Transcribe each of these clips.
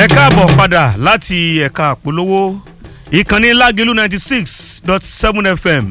ẹ káàbọ̀ padà láti ẹ̀ka àpolówó ìkànnì lágẹ̀lú ninety six dot seven fm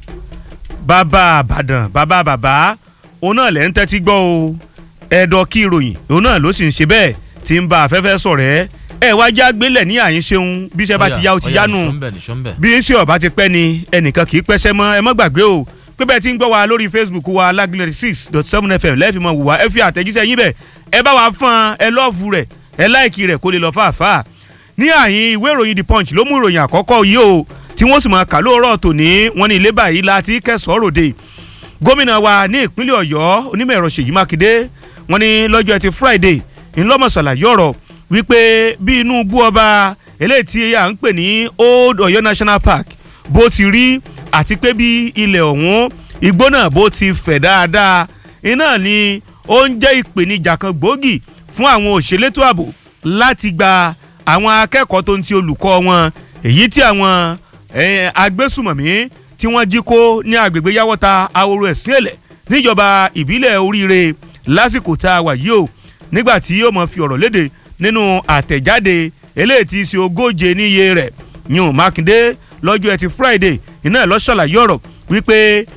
bàbá àbàdàn bàbá bàbá òun náà lẹ́ ń tẹ́tí gbọ́ o ẹ̀dọ̀ kí ìròyìn òun náà ló sì ń ṣe bẹ́ẹ̀ tí ń ba afẹ́fẹ́ sọ̀rẹ́ ẹ wá já gbélẹ̀ ní àyín ṣeun bí iṣẹ́ bá ti yá o ti yánu bí iṣẹ́ ọ̀bá ti pẹ́ ni ẹnìkan kì í pẹ́sẹ́ mọ́ ẹ má gbàgbé o pé bẹ́ẹ̀ ti ń gbọ́ wa lórí facebook wa lágẹ̀lú six dot seven fm lẹ́ẹ̀fì mọ̀ wù wá ẹ fi àtẹ̀jíṣẹ́ yín bẹ̀ ẹ bá wa fọ́n ẹ lọ́ọ̀fù rẹ̀ ẹ láìkì rẹ̀ kó lè lọ fàáfàá ní àyín ìwé ìròyìn the punch ló mú ìròyìn àkọ́kọ́ yìí o tí wọ́n sì máa kà lóòrọ̀ tòní wọ́n ní ilé báyìí láti kẹsàn-án ròde gómìnà wa ní ìpínlẹ̀ ọ̀yọ́ onímọ̀ ẹ̀rọ ṣèyí mákindé wọ́n ní lọ́jọ́ ẹtì friday ńlọ́mọ̀sálà yọ̀rọ̀ wípé bí inú bú ọba eléyìí tí à ń pè ní old ọ̀yọ́ national park bó ti rí àti pé bí ilẹ̀ ọ̀hún igbó náà bó ti fẹ̀ dáadáa iná ni ó ń jẹ́ ìpèníjà kan gbòógì fún àwọn òṣèlétò ààbò láti gba àwọn akẹ́kọ̀ọ́ tó ń ti olùkọ́ wọn èyí tí àwọn agbésùmọ̀mí tí wọ́n jí kó ní agbègbè yàwọ́ta ahoro ẹ̀sìn èlẹ̀ níjọba ìbílẹ̀ oríire lásìkò tá a wà yìí o nígbà tí yóò mọ̀ fi ọ̀rọ̀ léde nínú àtẹ̀jáde eléyìí tí í ṣe ogóje níye rẹ̀ yún mákindé lọ́jọ́ ẹtì friday iná ló ṣàlàyé ọ̀rọ̀ wípé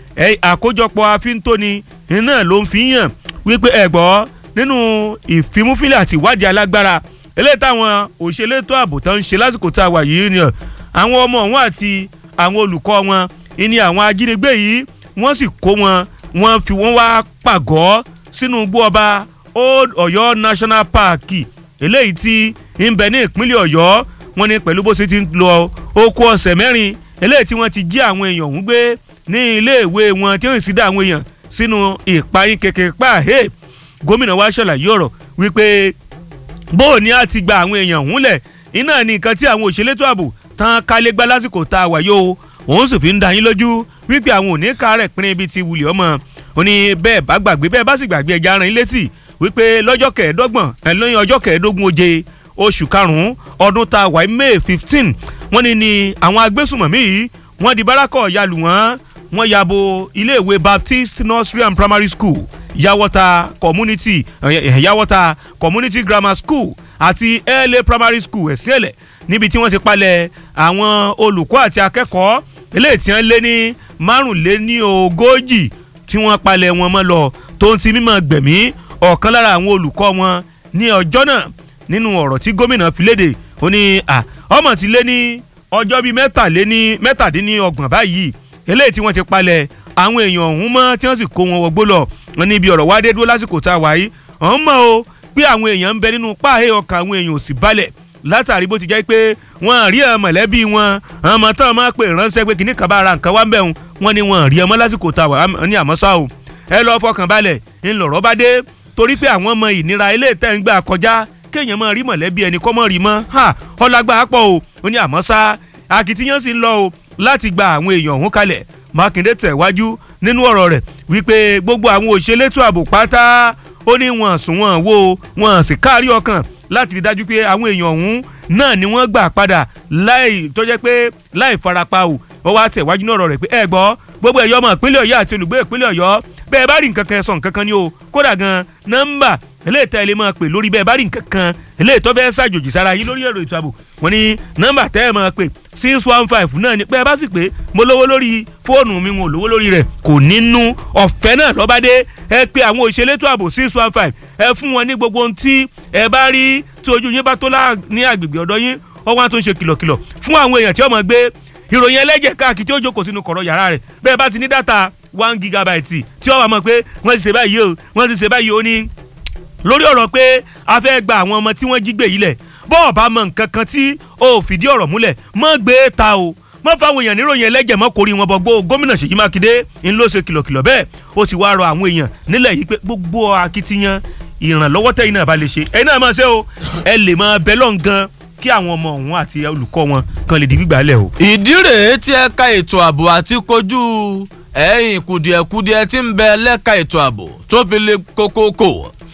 àkójọpọ̀ afíntóni iná ló ń fi hàn wípé ẹ̀gbọ́ nínú ìfimúfilẹ̀ àti ìwádìí alágbára eléyìí táwọn òṣèlétò ààbò tó ń ṣe lásìkò tá a wà yìí ni àwọn ọmọ wọn àti àwọn olùkọ́ wọn ìní àwọn ajínigbé yìí wọ́n sì kó wọn wọ́n fi wọ́n wá pàgọ́ sínú igbó ọba old ọ̀yọ́ national park eléyìí tí ń bẹ ní ìpínlẹ̀ ọ̀yọ́ wọ́n ní pẹ̀lú bó ṣe ti ń lọ oko ọ̀sẹ̀ mẹ́rin eléyìí tí wọ́n ti jí àwọn èèyàn ọ̀hún gbé ní iléèwé wọn tí wọ́n sì dá àwọn èèyàn sínú ìpayín kékeré pàhẹ́ gómìnà wa ṣàlàyé ọ̀rọ̀ wípé bó o ní a ti gba àwọn èèyàn ọ̀hún lẹ̀ iná ní nǹkan tí àwọn òṣèlétò ààbò tán kálégbá lásìkò tá a wà yó òun sì fi ń da yín lójú wípé àwọn òní kárẹ̀ pín ibi ti wulẹ̀ ọmọ ó ní bẹ́ẹ̀ bá gbàgbé bẹ́ẹ̀ bá sì gbàgbé ẹja ara yín létí wípé lọ́jọ́ kẹẹ̀ẹ́dọ́gbọ̀n ẹ̀ lóyún ọjọ́ kẹẹ̀ẹ́dógún oje oṣù karùn-ún ọdún tá a wà may fifteen wọ́n ní ní àwọn agbésùmọ̀mí yìí wọ́n di bárakọ̀ yalù wọ́n wọ́n yabo iléèwé baptist nursery and primary school yawọta community yawọta community grammar school àti la primary school ẹ̀sìnẹ̀lẹ̀ níbi tí wọ́n ti palẹ̀ àwọn olùkọ́ àti akẹ́kọ̀ọ́ eléyìí tí wọ́n lé ní márùnléní ogójì tí wọ́n palẹ̀ wọn mọ́ lọ tó ń ti mímọ́ gbẹ̀mí ọ̀kan lára àwọn olùkọ́ wọn ní ọjọ́ náà nínú ọ̀rọ̀ tí gómìnà fi léde ó ní ọmọ ti lé ní ọjọ́ bíi mẹ́tàléní mẹ́tàdínlọ́gbọ̀n báyìí eléyìí tí wọ́n ti palẹ̀ àwọn èèyàn ọ̀hún mọ́ tí wọ́n sì kó wọn wọgbó lọ wọn níbi ọ̀rọ̀ wá dé dúró lásìkò tá a wà yìí ọ̀hún mọ̀ o pé àwọn èèyàn ń bẹ nínú páàhé ọkàn àwọn èèyàn ò sì balẹ̀ látàrí bó ti jẹ́ pé wọ́n rí ẹ mọ̀lẹ́bí wọn ọmọ tán máa pè ránṣẹ́ pé kìnnìkan bá ara nǹkan wá ń bẹ̀ wọn wọn ni wọ́n rí ọmọ lásìkò tá a wà ní àmọ́ ṣá o ẹ lọ́ọ́ fọkàn balẹ̀ ńlọrọ̀ bá dé torí pé àwọn ọmọ ìnira ilé tẹ́ ń gbà kọjá kéèyàn máa rí mọ̀lẹ́bí ẹni kọ́ mọ́ rí mọ́ ha ọlágbá pọ̀ o ó ní àmọ́ ṣá akitiyan sì ń lọ o láti gba àwọn èèyàn ọ̀hún kalẹ̀ mákindé tẹ̀wájú nínú ọ̀rọ̀ rẹ̀ wípé gbogbo àwọn òṣèlétò ààbò pátá ó ní wọn sùn wọn wo wọn sì kárí ọkàn láti rí dájú pé àwọn èèyàn ọ̀hún náà ni wọ́n gbà padà láì tó jẹ́ pé láì farapa o ó wá tẹ̀wájú náà ọ̀rọ̀ rẹ̀ pé ẹ gbọ́ gbogbo ẹ̀yọ́ ọmọ ìpínlẹ̀ ọ̀yọ́ àti olùgbé ìpínlẹ̀ ọ̀yọ́ bẹ́ẹ̀ bá rí nǹkan kan sọ nǹkan kan ni o kódà gan nọ́mbà eléyìí tẹ́ ẹ lè máa pè lórí bẹ́ẹ̀ bá rí nǹkan kan eléyìí tó fẹ́ ṣàjòjì sára yín lórí ẹ̀rọ ètò ààbò wọn ni nọ́mbà tẹ́ ẹ máa pè six one five náà ni pé ẹ bá sì pé mo lówó lórí fóònù mi wọn ò lówó lórí rẹ̀ kò nínú ọ̀fẹ́ náà lọ́ba dé ẹ pé àwọn òṣèlétò ààbò six one five ẹ fún wọn ní gbogbo ohun tí ẹ bá rí tí ojú yín bá tó lá ní agbègbè ọ̀dọ́ yín ọwọ́ á tó ń ṣe kìlọ̀kìlọ̀ fún àwọn èèyàn tí wọ́n máa gbé ìròyìn ẹlẹ́jẹ̀ káàkiri tí ó jókòó sínú kọ̀rọ̀ yàrá rẹ̀ bẹ́ẹ̀ bá ti ní dátà one gigabyte tí ó wà mọ̀ pé wọ́n ti ṣe báyìí o wọ́n ti ṣe báyìí o ní lórí ọ̀rọ̀ pé a fẹ́ gba àwọn ọmọ tí wọ́n jí gbé yìí lẹ̀ bọ́ọ̀ bá mọ nǹkan kan tí o ò fìdí ọ̀rọ̀ múlẹ̀ mọ́ gbé ta o mọ́ fáwọn èèyàn níròyìn ẹlẹ́jẹ̀ mọ́ kórìí wọn bọ́gbó gómìnà Ṣèyí Mákindé ń ló ṣe kìlọ̀kìlọ̀ bẹ́ẹ̀ ó ti wá rọ àwọn èèyàn nílẹ̀ yìí pé gbogbo akitiyan ìrànlọ́wọ́ tẹ̀yìn náà bá lè ṣe ẹ̀yin náà máa ṣe o ẹ lè máa bẹ lọ́n gan kí àwọn ọmọ òun àti olùkọ́ wọn kan lè di gbígbà lẹ̀ o. ìdí rèé tí ẹ̀ka ètò ààbò àti kojú ẹ̀yìn kùdìẹ̀kudiẹ tí ń bẹ lẹ́ka ètò ààbò tó fi le kókókó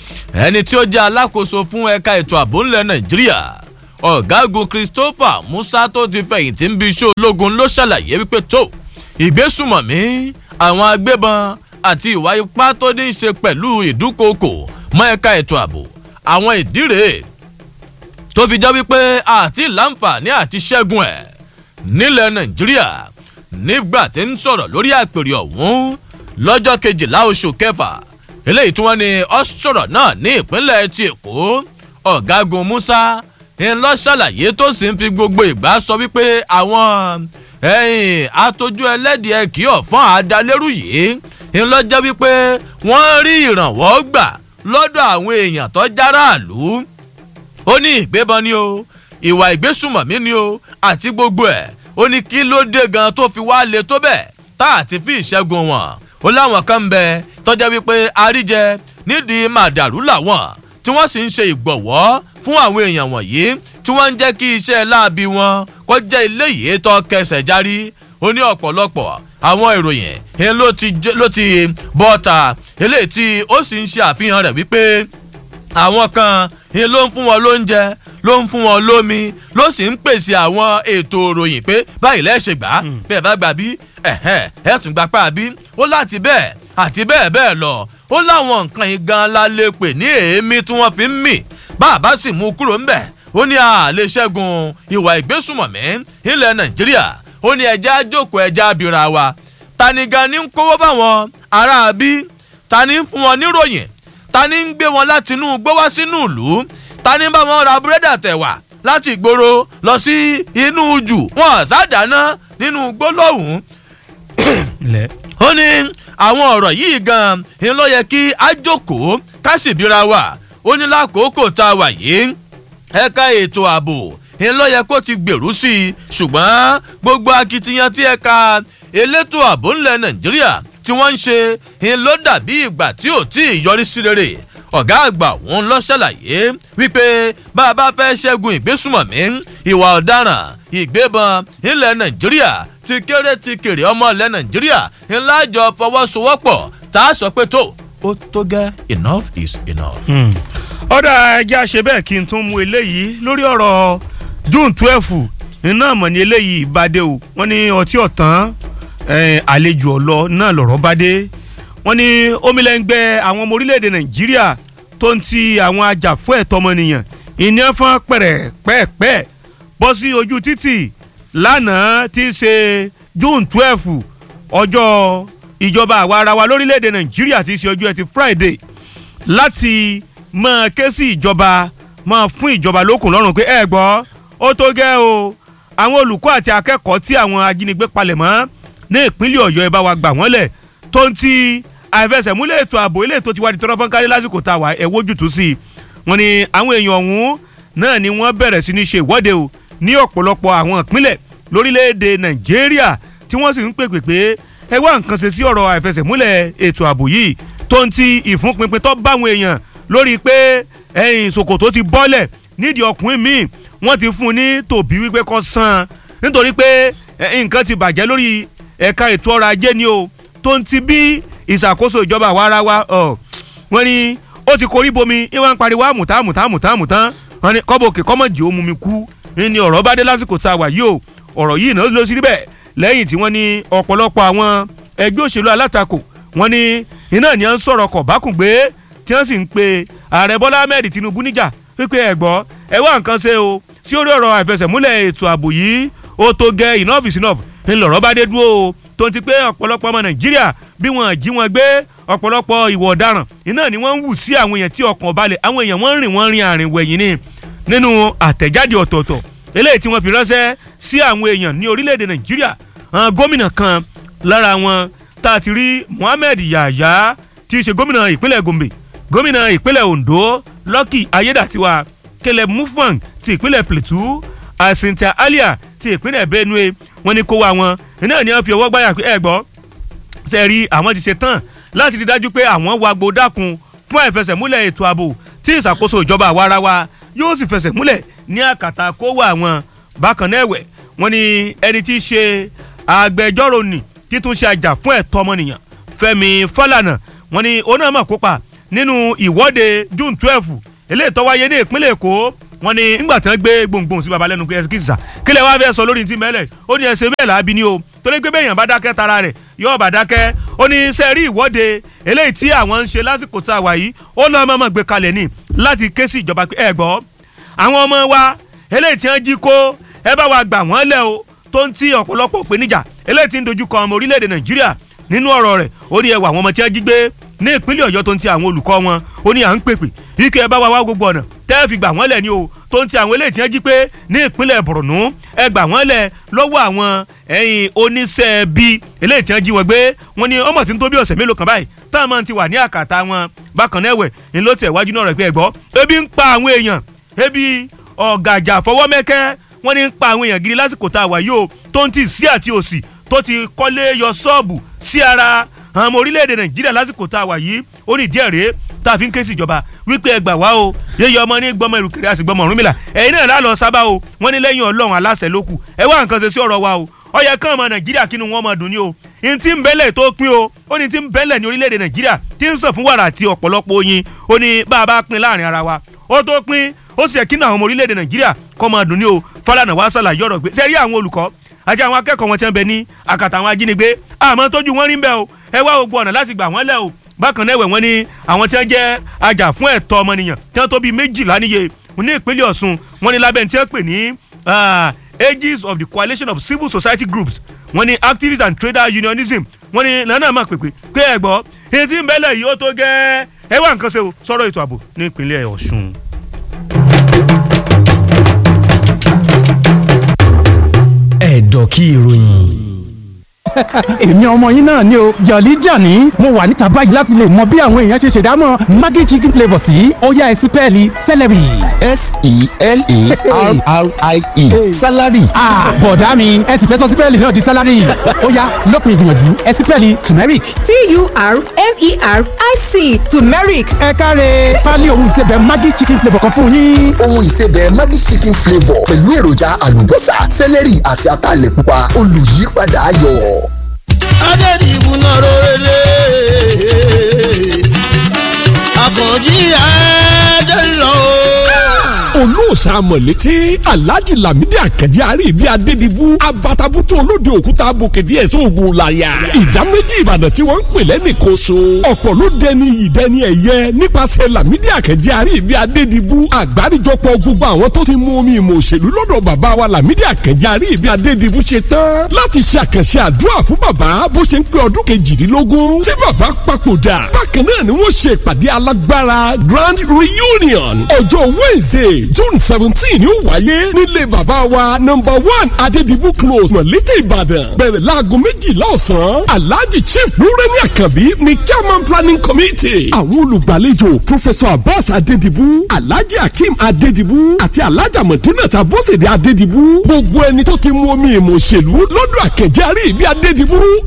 ẹni tí ó jẹ́ alákòóso fún ẹ̀ka ètò ààbò ńlẹ̀ Nàìjíríà ọ̀gágun Christopher Musa tó ti fẹ̀yìntì ń bi iṣẹ́ ológun ló ṣàlàyé wípé tó ìgbésùmọ̀mí àwọn agbébọn àti ìwà ipá tó ní í ṣe pẹ̀lú ìdúkokò mọ́ ẹ̀ka ètò ààbò àwọn ìdí rèé tó fi jẹ́ wípé àti láǹfààní àti ṣẹ́gun ẹ̀ nílẹ̀ nàìjíríà nígbà tí ń sọ̀rọ̀ lórí àpèrè ọ̀hún lọ́jọ́ kejìlá oṣù kẹfà eléyìí tí wọ́n ní ọ́ sọ̀rọ̀ náà ní ìpínlẹ̀ ti èkó ọ̀gágun musa ńlọ ṣàlàyé tó sì ń fi gbogbo ìgbà sọ wípé àwọn ẹ̀yìn atójú ẹlẹ́dìẹ kì í ọ̀fọ́n àdálérú yìí ńlọ jẹ́ wípé wọ́n rí ìrànwọ́ gbà lọ́dọ̀ àwọn èèyàn tó járàlú ó ní ìgbébọn ni o ìwà ìgbésùmọ̀mí ni o àti gbogbo ẹ̀ ó ní kí ló dé gan tó fi wá le tó bẹ́ẹ̀ tá àti fi ìṣẹ́gun wọn ó láwọn kan ń bẹ tọ́jà wípé àríjẹ nídìí màdàrú làwọn tí wọ́n sì ń ṣe ìgbọ̀wọ́ fún àwọn èèyàn wọ̀nyí tí wọ́n ń jẹ́ kí iṣẹ́ láabi wọn kó jẹ́ ilé yìí tó kẹsẹ̀ járí ó ní ọ̀pọ̀lọpọ̀ àwọn ìròyìn ẹ̀ ló ti ló ti bọ́ta eléyìí tí ó sì ń ṣe àfihàn rẹ̀ wípé àwọn kan ẹ̀ ló ń fún wọn lóúnjẹ ló ń fún wọn lómi ló sì ń pèsè àwọn ètò ìròyìn pé báyìí lẹ́sẹ̀ gbà bẹ́ẹ̀ bá gbà bí ẹ̀hẹ́ ẹ̀ tún gbà pa bí ó láti bẹ́ẹ̀ àti bẹ́ẹ̀ bẹ́ẹ̀ lọ ó láwọn nǹkan yìí gan la lè pè ní èémí tí wọ́n fi ń mì bàbá sì mú kúrò ńbẹ̀ ó ní àlè ṣẹ́gun ìwà ìgbésùmọ̀mí ilẹ̀ nàìjíríà ó ní ẹja jókòó ẹja abìrà wa tani gan ni ń kówó báwọn ará bí tani ń fún wọn níròyìn tani ń gbé wọn láti inú igbó wá sínú ìlú tani ń bá wọn ra búrẹ́dà tẹ̀wà láti ìgboro lọ sí inú jù wọn ṣàdáná nínú igbó lọ́hùn-ún ó ní àwọn ọ̀rọ̀ yìí gan ni ló yẹ kí a jókòó ká sì bíra wa ó ní lákòókò tá a wà yìí ẹ̀ka ètò ààbò ni ló yẹ kó ti gbèrú sí i ṣùgbọ́n gbogbo akitiyan tí ẹ̀ka elétò ààbò ńlẹ̀ nàìjíríà tí wọ́n ń ṣe ni ló dàbí ìgbà tí ò tí ì yọrí sí rere ọ̀gá àgbà òun lọ ṣàlàyé wípé bá a bá fẹ́ ṣẹ́gun ìgbésùmọ̀mí ìwà ọ̀daràn ìgbébọn ilẹ̀ nàìjíríà ti kéré ti kéré ọmọ ilẹ̀ nàìjíríà ńlá jọ fọwọ́sowọ́pọ̀ tá a sọ pé tó ó tó gẹ́ enough is enough. ọ̀dà ẹja ṣe bẹ́ẹ̀ kí n tún mú eléyìí lórí ọ̀rọ̀ june twelve iná mọ̀ ní eléyìí ìbàdé o wọ́n ní ọtí ọ̀tán àlejò ọ̀lọ́ náà lọ̀rọ̀ bá dé wọ́n ní omilẹ́ngbẹ́ àwọn ọmọ orílẹ̀-èdè nàìjíríà tó ń ti àwọn ajàfún ẹ̀tọ́ ọmọnìyàn ìní ẹ̀fọn pẹ̀rẹ̀ pẹ́ẹ́pẹ́ bọ́ sí ojú títì lánàá tí í ṣe june twelve ọjọ́ ìjọba àwa ara wa lórílẹ̀‐èdè nàìjíríà tí í ṣe ọjọ́ ẹtì friday láti máa ké sí ìjọba máa fún ìjọba lókun lọ́rùn pé ẹ gbọ́ ó tó gẹ́ o àwọn olùkọ́ àti akẹ́kọ̀ọ́ tí àwọn ajínigbé palẹ̀ mọ́ ní ìpínlẹ̀ ọ̀yọ́ ẹ bá wa gbà wọ́n lẹ̀ tó ń ti àìfẹsẹ̀múlẹ̀ ètò ààbò ilé tó ti wá di tọ́rọ́ fọ́n kárí lásìkò tá a wà ẹ̀ wójútùú sí i wọ́n ní àwọn èèyàn ọ̀hún náà ni wọ́n bẹ̀rẹ̀ sí ní ṣe ìwọ́de o ní ọ̀pọ̀lọpọ̀ àwọn ìpínlẹ̀ lórílẹ̀‐èdè nàìjíríà tí wọ́n sì ń pèpè pé ẹ wá nǹkan ṣe sí ọ̀rọ̀ àìfẹsẹ̀múlẹ̀ ètò ààbò yìí tó ń ti ìfúnpinpin tó bá àwọn èèyàn lórí pé ẹ̀yìn ṣòkòtò ti bọ́lẹ̀ nídìí ọkùnrin míì wọ́n ti fún un ní tòbí wípé kó san nítorí pé nǹkan ti bàjẹ́ lórí ẹ̀ka ètò ọrọ̀ ajé ni o tó ń ti bí ìṣàkóso ìjọba àwa ara wa wọ́n ní ó ti korí bomi ìwọ̀n pariwo àmùtá àmùtá àmùtá àmùtá wọ́n ní kọ́bọ̀kì kọ́mọ̀jì ó mú mi kú ní ọ̀rọ̀ bá dé lásìkò tá a wà yìí o ọ̀rọ̀ yìí náà ló sì rí bẹ́ẹ̀ lẹ́yìn tí wọ́n ní ọ̀pọ̀lọpọ̀ àwọn ẹgbẹ́ òṣèlú alátakò wọ́n ní iná ni à ń sọ̀rọ̀ kọ̀ bákùngbé tí wọ́n sì ń pe ààrẹ bọ́lá ahmed tinubu níjà wípé ẹ gbọ́ ẹ wá nǹkan ṣe o sí orí ọ̀rọ̀ àìfẹsẹ̀múlẹ̀ ètò ààbò yìí ó tó gẹ enough is enough ńlọrọ̀ bá dé dúró o tó ń ti pé ọ̀pọ̀lọpọ̀ ọmọ nàìjíríà bí wọ́n jí wọn gbé ọ̀pọ̀lọpọ̀ ìwọ̀ ọ̀daràn iná ni wọ́n ń wù sí àwọn èèyàn tí ọkàn balẹ̀ àwọn èèyàn wọ́n ń rìn wọ́n rin àrìn wẹ̀yìn ni nínú àtẹ̀jáde ọ̀tọ̀ọ̀tọ̀ eléyìí tí wọ́n fi ránṣẹ́ sí àwọn èèyàn ní orílẹ̀-èdè nàìjíríà àwọn gómìnà kan lára wọn tá a ti rí mohammed yahya tí í ṣe gómìnà ìpínlẹ̀ gombe gómìnà ìpínlẹ̀ ondo lucky ayédàtiwa caleb mufwang ti ìpínlẹ̀ plateau asinta alia ti ìpínlẹ̀ benue wọ́n ní kó wa wọn iná ni wọ́n fi ọwọ́ gbáyà pé ẹ gbọ́ ṣe rí àwọn ti ṣe tán láti rí dájú pé àwọn wa gbódàkun fún àìfẹsẹ̀múlẹ̀ ètò ààbò tí ìṣàkóso ìjọba àwa ara wa yóò sì fẹsẹ̀ múlẹ̀ ní àkàtà kówó àwọn bákan náà ẹ̀wẹ̀ wọ́n ní ẹni tí í ṣe agbẹjọ́rò nì títún ṣe àjà fún ẹ̀tọ́ ọmọnìyàn fẹ́mi fọlànà wọ́n ní òun náà mọ̀ kópa nínú ìwọ́de june twelve eléyìí tó wáyé ní ìpínlẹ̀ èkó wọ́n ní ńgbà tí wọ́n gbé gbòǹgbòǹ sí babalẹ́nu pé ẹsẹ̀ kìsà kílẹ̀ wá fẹ́ sọ lórí ti mẹ́lẹ̀ ó ní ẹsẹ̀ mẹ́lẹ̀ àbí ni o torí pé bẹ́ẹ̀yàn bá dákẹ́ tara rẹ̀ yóò bá dákẹ́ ó ní sẹ́ẹ̀rí ìwọ́de eléyìí tí àwọn ń ṣe lásìkò tá a wà yìí ó lọ́ mọ́mọ́ gbé kalẹ̀ ní láti ké sí ìjọba ẹ gbọ́ àwọn ọmọ wa eléyìí tí wọ́n jí kó ẹ bá wa gbà wọ́n lẹ̀ o tó ń ti ọ̀pọ̀lọpọ̀ ìpèníjà eléyìí tí ń dojú kọ ọmọ orílẹ̀-èdè nàìjíríà nínú ọ̀rọ̀ rẹ̀ ó ní ẹwà àwọn ọmọ tí wọ́n jí gbé ní ìpínlẹ̀ ọ̀yọ́ tó ń ti àwọn olùkọ́ wọn ó ní à ń pèpè ike ẹ bá wa wá gbogbo ọ̀nà tẹ́ ẹ fi gbà wọ́n lẹ̀ ni o tó ń ti àwọn eléyìí tí wọ́n jí pé ní ìpínlẹ̀ borno ẹ gbà wọ́n lẹ̀ lọ́wọ́ àwọn ẹ̀yìn oníṣẹ́ bí eléyìí tí wọ́n jí wọn gbé wọn ni ọmọ tí ń tó bí ọ̀sẹ̀ mélòó kan báyìí táwọn máa ti wà ní àkàtà wọn bákan náà ẹ̀wẹ̀ ń ló tẹ̀ wájú náà rẹ̀ pé ẹ gbọ́ ebi ń pa àwọn èèyàn ebi ọ̀gàjà fọwọ́mẹ́kẹ́ wọ́n ní ń pa àwọn èèyàn gidi lásìkò tá a wà yìí o tó ń ti sí àti òsì tó ti kọ́lé yọ ṣọ́ọ̀bù sí ara àwọn ọmọ orílẹ̀-èdè nàìjíríà lásìkò tá a wà yìí ó ní díẹ̀ rèé tá a fi ń ké sí ìjọba wípé ẹ gbà wá o yéyẹ ọmọ ní gbọmọ ìrùkẹ̀rẹ̀ àti gbọmọ ọ̀rúnmìlà ẹ̀yin náà lálọ́ sábà o wọ́n ní lẹ́yìn ọlọ́run aláṣẹ ló kù ẹ wá nǹkan ṣe sí ọ̀rọ̀ wa o ó yẹ kán ọmọ nàìjíríà kínú wọn máa dùn ní o n tí ń bẹ́lẹ̀ tó pín o ó ní tí ń bẹ́lẹ̀ ní orílẹ̀-èdè nàìjíríà tí ń sàn fún wàrà àti ọ̀pọ̀lọpọ̀ oyin ó ní bá a bá pín láàrin ara wa ó tó pín ó sì yẹ kínú àwọn ọmọ orílẹ̀-èdè nàìjíríà kọ́ máa dùn ní o Fálànà wá ṣàlàyé ọ̀rọ̀ gbé sẹ́rí àwọn olùkọ́ àti àwọn akẹ́kọ̀ọ́ wọn tí wọ́n bẹ ní àkàtà àwọn ajínigbé àmọ́ tójú wọn rí ń bẹ́ o ẹ wá gbogbo ọ̀nà láti gbà wọ́n lẹ̀ o bákan náà ẹ̀wẹ̀ wọn ni àwọn tí wọ́n jẹ́ ajá fún ẹ̀tọ́ ọmọnìyàn tí wọ́n tó bíi méjìlá níye ní ìpínlẹ̀ Ọ̀ṣun wọn ni lábẹ́ ní tí wọ́n pè ní ages of the coalition of civil society groups wọn ni activist and trader unionism wọn ni lọ́nà máa pèpè pé ẹ gbọ́ èyí tí ń bẹ́lẹ̀ yìí ó tó gẹ́ ẹ wá nǹkan ṣe o sọ̀rọ̀ ètò ààbò ní ìpínlẹ̀ Ọ̀ṣun. ẹ̀dọ̀kí ìròyìn èmi ọmọ yín náà ni o jọ̀lí jàní mo wà níta báyìí láti lè mọ bí àwọn èèyàn ṣe ṣèdámọ̀ maggi chicken flavour sí ọ̀yá ẹ̀sìn pẹ́ẹ́lí celery. s-e-l-a-r-r-i-e salary. bọ̀dá mi ẹ̀sìn fẹ́ sọ sípẹ́ẹ̀lì náà di salary ọ̀yá lópin ìgbìyànjú ẹ̀sìn pẹ́ẹ́lì turmeric. t-u-r-m-e-r-i-c turmeric ẹ káre pálí ohun ìsebẹ̀ maggi chicken flavour kan fún yín. ohun ìsebẹ̀ Maggi chicken flavour pẹ̀lú èròjà àlùbọ́sà sẹ́lẹ̀rì àti ataalẹ̀ pupa olùyípadà ayọ̀. adédìbò náà rọrẹ́lẹ̀ àkànjí adélọ́. olóòṣà mọ̀lété alhaji lamidi akànjí àríbi adédìbú abatabutu olóde òkúta bòkè díẹ̀ sóògùn làyà ìdá méjì ìbàdàn tí wọ́n ń pè lẹ́nìkan so ọ̀pọ̀ ló dẹni ìdẹni ẹ̀yẹ nípasẹ̀ lamidi akànjí àríbi adédìbú àgbáríjọpọ̀ gbogbo àwọn tó ti mú omi ìmọ̀ òṣèlú lọ́dọ̀ bàbá wa lamidi akànjí àríbi adédìbú ṣe tán láti ṣe àkànṣe àdúrà fún bàbá bó ṣe ń pé ọdún kejìdínlógún tí bàbá papòdà bákan náà ni wọ́n ṣe ìpàdé alágbára grand reunion ọjọ́ wednesday june seventeen yóò wáyé nílé bàbá wa number one adedibu close mọ̀lété ìbàdàn bẹ̀rẹ̀ láago méjìlá ọ̀sán alhaji chief lórẹ́ni àkànbí ni chairman planning committee àwọn olùgbàlejò professor abbas adedibu alhaji akeem adedibu àti alhaja madinat abosede adedibu gbogbo ẹni tó ti mú omi ìmọ̀ òṣèlú lọ́dọ̀ àkẹ́jẹ́ àrí ìbí adedibu